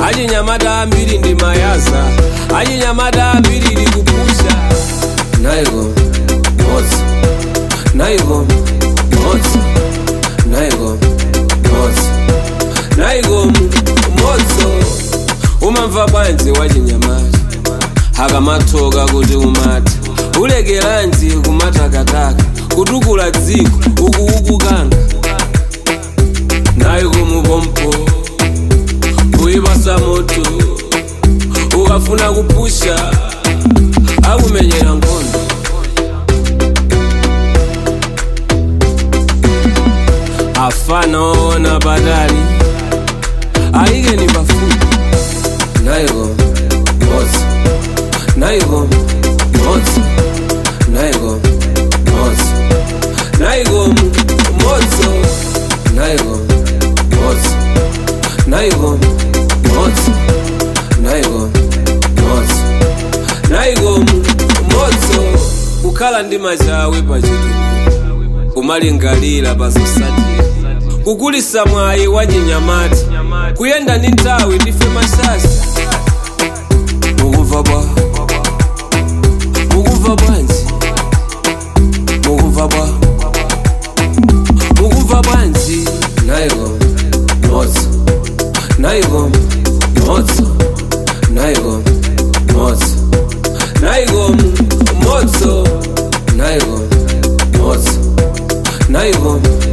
achinyamata ambiri ndi mayaza achinyamata ambiri ndi kupusha naiko imodzi naiko imodzi naiko imodzi naiko imodzi umamva bwanji wachinyamata akamathoka kuti umati ulekeranji kumatakataka kutukula dziko ukuukukanga naiko mupompo kuipasa moto ukafuna kupusha akumenyera nkhondo afana ona patali ayikeni pafupi naiko imodzi naiko imodzi naiko imodzi naiko imodzi naiko imodzi naiko imodzi naiko imodzi naiko imodzi kukhala ndi machawe pachituku kumalingalira pazosatira kukulisa mwayi wa chinyamata kuyenda ndi nthawi ndife masasa mukumva bwa mukumva bwanji mukumva bwa mukumva bwanji naiko imodzi naiko imodzi naiko imodzi naiko imodzi naiko imodzi naiko